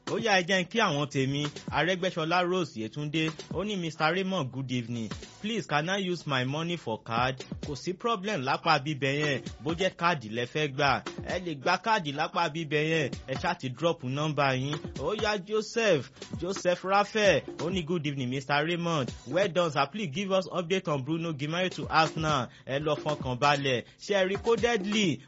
ó yá ẹ jẹ́ ń kí àwọn tèmi arẹ́gbẹ́ṣọlá rose yẹtúndé ó ní mr raymond good evening please can i use my money for card kò sí problem lápá bíbẹ yẹn bó jẹ́ káàdì lẹ fẹ́ gbà ẹ lè gba káàdì lápá bíbẹ yẹn ẹ ṣáà ti drop nọ́mbà yín ó yá joseph joseph raphael ó ní good evening mr raymond well done sir please give us update on bruno gimari to arsenal ẹ lọ fọkàn balẹ̀ ṣe é recordedly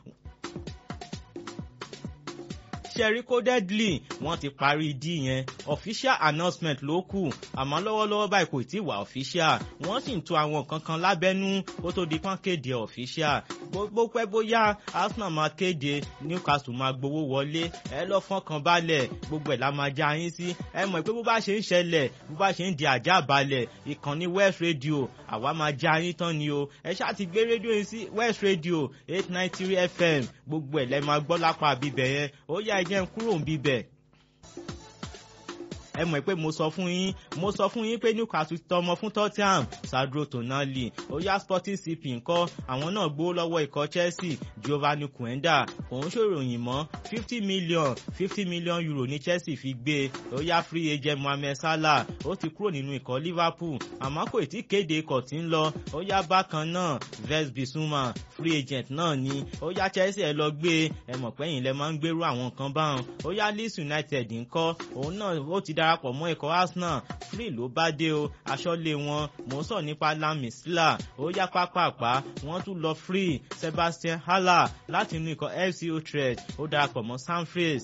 ṣẹ́rí codedly wọ́n ti parí d yẹn official announcement ló kù àmọ́ lọ́wọ́lọ́wọ́ báyìí kò tí ì wà official wọ́n sì ń to àwọn kankan lábẹ́nú kó tó di pọ́n kéde official bó pẹ́ bóyá arsenal máa kéde newcastle máa gbowó wọlé ẹ lọ fọkàn balẹ̀ gbogbo ẹ̀ la máa já yín sí ẹ mọ̀ pé bó bá ṣe ń ṣẹlẹ̀ bó bá ṣe ń di àjà balẹ̀ ìkànnì west radio àwa máa já yín tán ni o ẹ ṣáà ti gbé rédíò yín sí west radio eight nine three fm gbogbo ẹ̀ lẹ́ máa gbọ́ lápá bíbẹ̀ yẹn ó yá ẹ jẹ́ ń kúrò ń bíbẹ̀ ẹ mọ̀ pé mo sọ fún yín mo sọ fún yín pé newcastle tọmọ fún tottenham sadro tonali oya sporting cp ńkọ́ àwọn náà gbó lọ́wọ́ ikọ̀ chelsea giovanni quenda òun ṣòròyìn mọ́ fifty million fifty million euro ní chelsea fi gbé oya free agent mohammed salah ó ti kúrò nínú ikọ̀ liverpool àmọ́ kò tí kéde ikọ̀ tí ń lọ oya bákan náà ves bisuma free agent náà ni oya chelsea ẹ lọ gbé ẹ mọ̀ pẹ́yìn lẹ máa ń gbérú àwọn nǹkan báwọn oya leeds united ńkọ́ òun náà ó ti darapọ̀ mọ́ ikọ̀ arsenal free ló bá dé o aṣọ́lé wọn mò ń sọ nípa lami sila ó yá pápápá wọ́n tún lọ free sebastian haller láti inú ikọ̀ fc utrecht ó darapọ̀ mọ́ sanfrace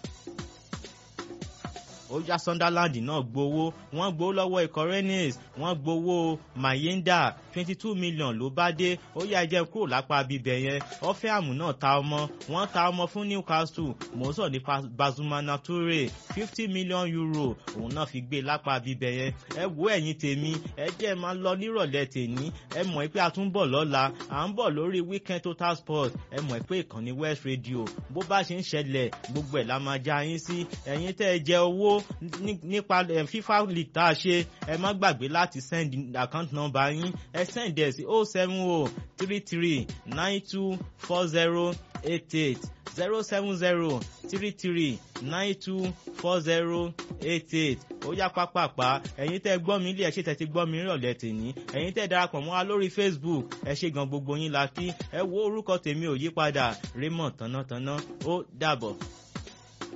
ó já sunderland náà gbowó wọ́n gbowó lọ́wọ́ ikọ̀ rennes wọ́n gbowó mayenda twenty two million ló bá dé ó yá ẹjẹ́ kúrò lápá bíbẹ̀ yẹn ọ́fẹ́àmù náà ta ọmọ wọ́n ta ọmọ fún newcastle mò ń sọ nípa bazumana toure fifty million euro òun náà fi gbé lápá bíbẹ̀ yẹn ẹ wo ẹ̀yin tèmi ẹ jẹ́ máa lọ nírọ̀lẹ́ tèmi ẹ mọ̀ pé a tún bọ̀ lọ́la à ń bọ̀ lórí weekend total sport ẹ mọ̀ pé ìkànnì west radio bó bá ṣe ń ṣẹlẹ̀ gbogbo ẹ̀ la máa já yín sí ẹ̀yin tẹ́ ẹ jẹ owó nípa fifa league tá a ṣe ẹ má gbàgbé láti send account number yín ẹ send ẹ sí oh seven oh three three nine two four zero eight eight zero seven zero three three nine two four zero eight eight ó yá pápápá ẹ̀yin tẹ́ gbọ́ mi ilé ẹ̀ ṣe tẹ́ ti gbọ́ mi rọ̀lẹ́ tèmi ẹ̀yin tẹ́ darapọ̀ mọ́ wa lórí facebook ẹ ṣe gan gbogbo yín la kí ẹ wo orúkọ tèmi ò yí padà raymond tánátáná ó dàbọ̀.